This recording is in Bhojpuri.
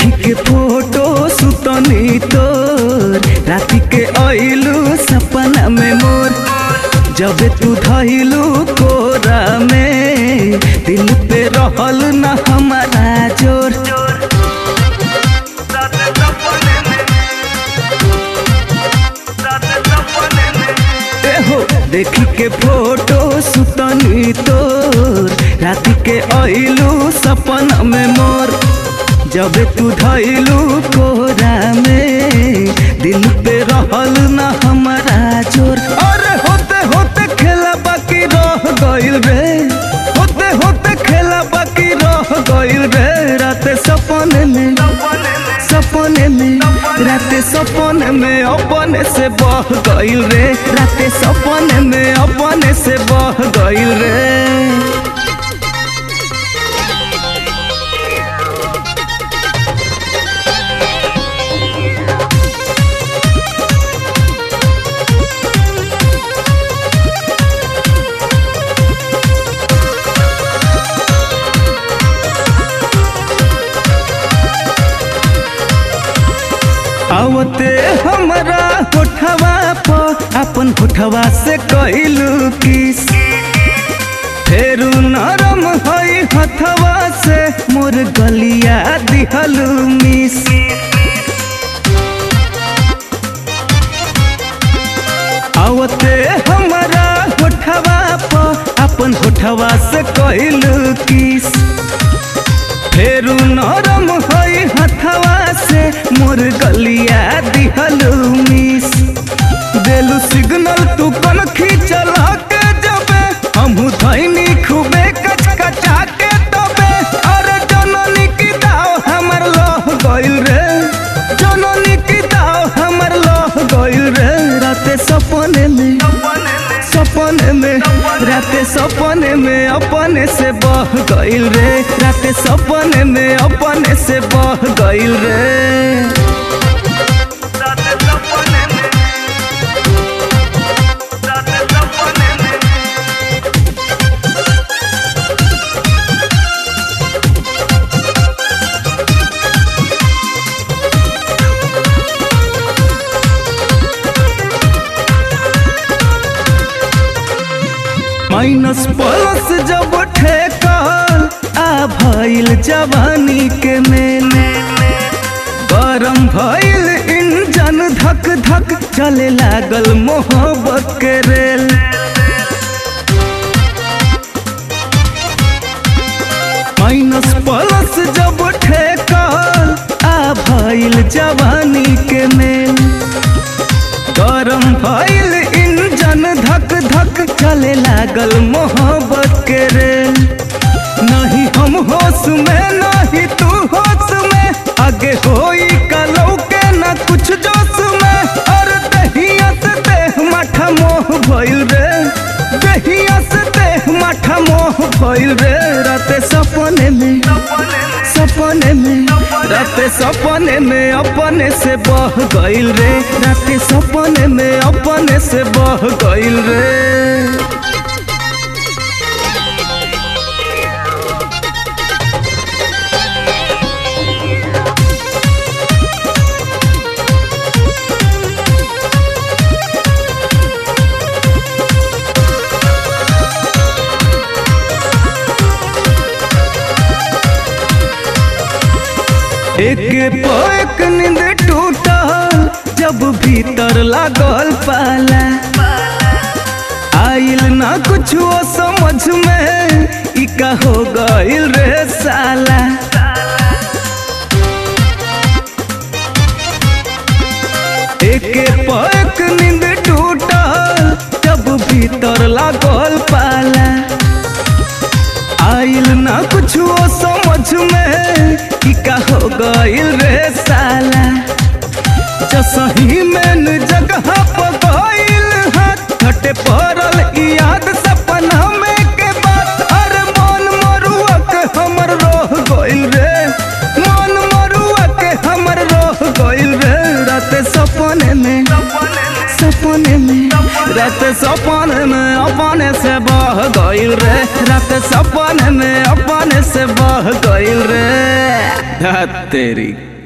देखी के फोटो सुतनी तोर राति के अइलू सपना में मोर जब तू धइलू कोरा में दिल पे रहल न हमारा जोर एहो देखी के फोटो सुतनी तोर राति के अइलू सपना में मोर जब तू धइलू कोरा में दिल पे रहल न हमारा जोर अरे होते होते खेला बाकी रह गइल रे होते होते खेला बाकी रह गइल रे राते सपने में सपने में राते सपने में अपने से बह गइल रे राते सपने में अपने से बह गइल रे आवते हमरा होठवा पर अपन होठवा से कइलू किस फेरू नरम हई हथवा से मोर गलिया दिहलू मिस आवते हमरा होठवा पर अपन होठवा से कइलू किस फेरू नरम हई हथवा से मोर गलिया दिहलू मिस देलू सिग्नल तू कन खींचल के जबे हमहू धैनी खूबे कच कचा के तबे अरे जननी की दाव हमर लह गइल रे जननी की दाव हमर लह गइल रे राते सपने में सपने में राते सपने में अपने से बह गइल रे राते सपने में अपने से बह गइल रे माइनस प्लस जब ठेकल आ भइल जवानी के मेले गरम भइल इंजन धक धक चले लागल मोहब्बत के रेल माइनस प्लस जब ठेकल आ भइल जवानी के मेल गरम भइल इंजन धक धक चले लागल मोहब्बत के रेल नहीं हम होश में नहीं तू होश में आगे होई कलौ के न कुछ जोश में और दहिया से देह माठा मोह भइल रे दहिया से देह माठा मोह भइल रे राते सपने में सपने में राते सपने में अपने से बह गइल रे राते सपने में अपने से बह गइल रे एक पोक नींद टूटल जब भीतर लागल पाला आइल ना कुछ समझ में ई का हो गइल रे साला एक पोक नींद टूटल जब भीतर लागल पाला आइल ना कुछ समझ में कि का हो गइल रे साला जसही में जगह पर गइल हाथ घटे पड़ल ई याद सपना में के बात अरे मन मरुआ के हमर रह गइल रे मन मरुआ के हमर रह गइल रे राते सपने में सपने में रात सपने में अपने से बह गइल रे रात सपने में अपने से बह गइल रे धत तेरी